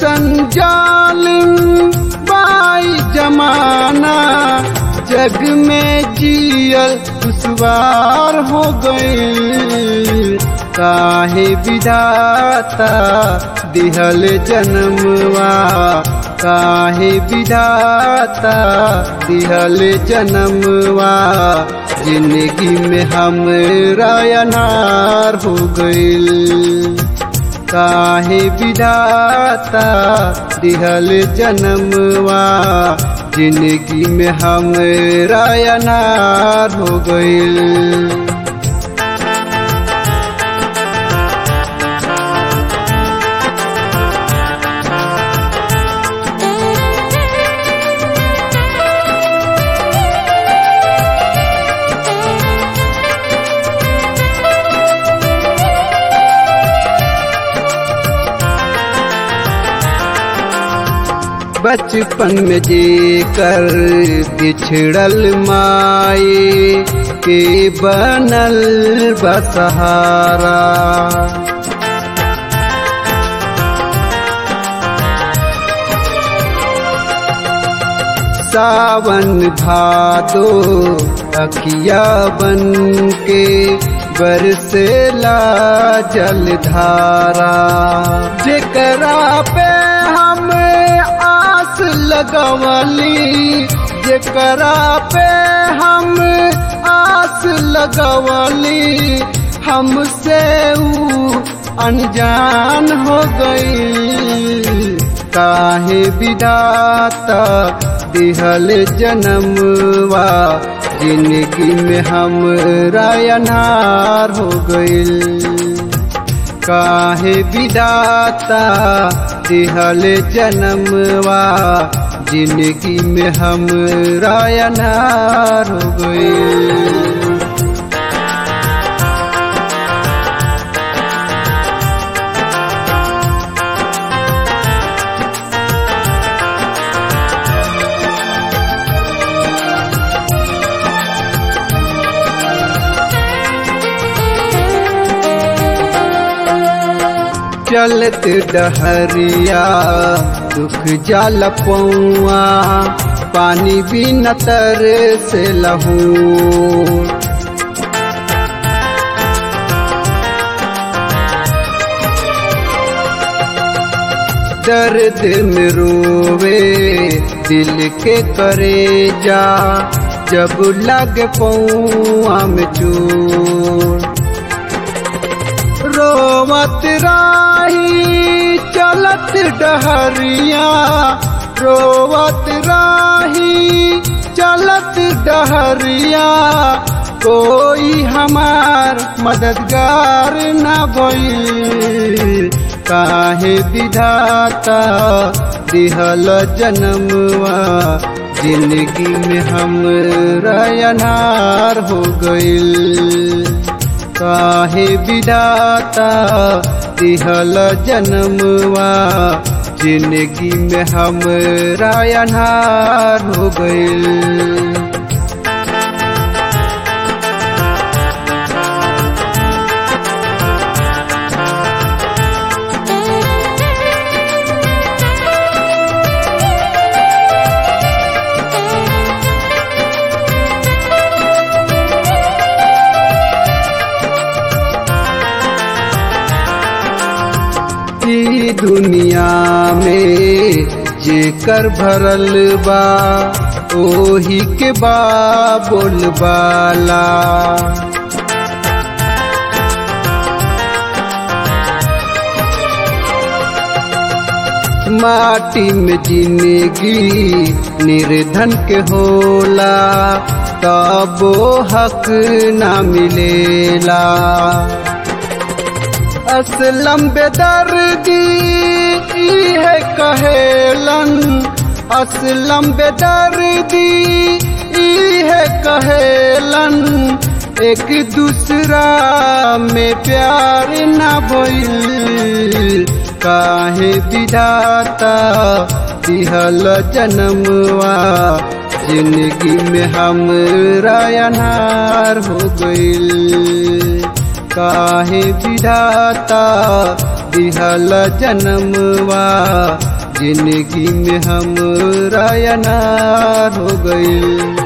ऐसन जालिम बाई जमाना जग में जियल दुश्वार हो गई काहे विधाता दिहल जन्मवा काहे विधाता दिहल जन्मवा जिंदगी में हम रायनार हो गईल काहे विधाता दिहल जन्मवा जिंदगी में हम रायनार हो गईल बचपन में जे कर बिछड़ल माए के बनल बसहारा सावन भादो अखिया बन के बरसेला जलधारा जेकरा पे हम आस लगवली जेकरा पे हम आस लगवली हमसे ऊ अनजान हो गई काहे विधाता दिहल जन्मवा जिंदगी में हम रायनार हो गईल काहे विदाता दिहल जन्मवा जिंदगी में हम रायनार हो गए चलत डहरिया दुख जाल पौआ पानी भी नतर से लहू दर्द में रोवे दिल के करे जा जब लग पौआ में चोर रोवत राही चलत डहरिया रोवत राही चलत डहरिया कोई हमार मददगार न भइल काहे विधाता दिहल जन्मवा जिंदगी में हम रायनार हो गईल काहे विदाता दिहल जन्मवा जिंदगी में हम रायनार हो गए ई दुनिया में जेकर भरल बा ओही के बा बोलबाला माटी में जिंदगी निर्धन के होला तबो हक ना मिलेला असलम बेदर्दी है कहेलन असलम बेदर्दी है कहेलन एक दूसरा में प्यार न भइल काहे विधाता दिहल जन्मवा जिंदगी में हम रायनार हो गईल काहे विधाता दिहल जन्मवा जिंदगी में हम रायनार हो गईल